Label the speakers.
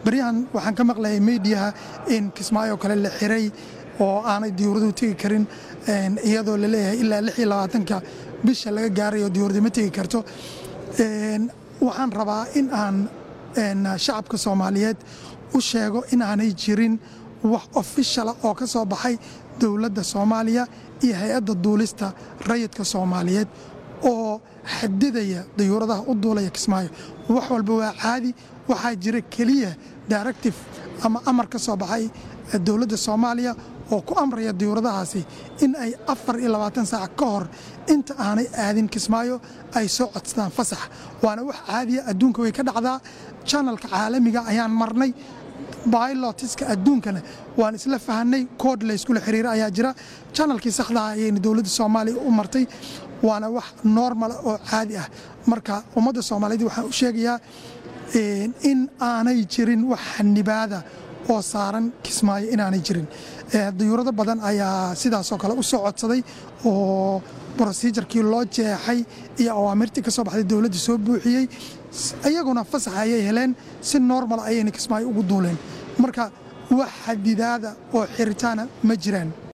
Speaker 1: baryahan waxaan ka maqlayay meediyaha in kismaayo kale la xiray oo aanay diyuuraduhu tegi karin iyadoo la leeyahay ilaa lix iyo labaatanka bisha laga gaarayo diyuuradu ma tegi karto waxaan rabaa in aan shacabka soomaaliyeed u sheego in aanay jirin wax ofishala oo ka soo baxay dowladda soomaaliya iyo hay-adda duulista rayidka soomaaliyeed oo xadidaya dayuuradaha u duulaya kismaayo wax walba waa caadi waxaa jira keliya directive ama amar ka soo baxay dowladda soomaaliya oo ku amraya diyuuradahaasi in ay afar iyo labaatan saac ka hor inta aanay aadin kismaayo ay soo codsadaan fasax waana wax caadiya adduunka way ka dhacdaa janalka caalamiga ayaan marnay bailotiska adduunkana waan isla fahanay kood layskula xiriira ayaa jira janalkii saxdaha ayayna dowladda soomaaliya u martay waana wax normala oo caadi ah marka ummadda soomaaliyeed waxaan u sheegayaa in aanay jirin wax xanibaada oo saaran kismaayo inaanay jirin dayuurado badan ayaa sidaasoo kale u soo codsaday oo brosijarkii loo jeexay iyo awaamirtii ka soo baxday dowladda soo buuxiyey iyaguna fasax ayay heleen si normal ayayna kismaayo ugu duuleen marka wax xadidaada oo xiritaana ma jiraan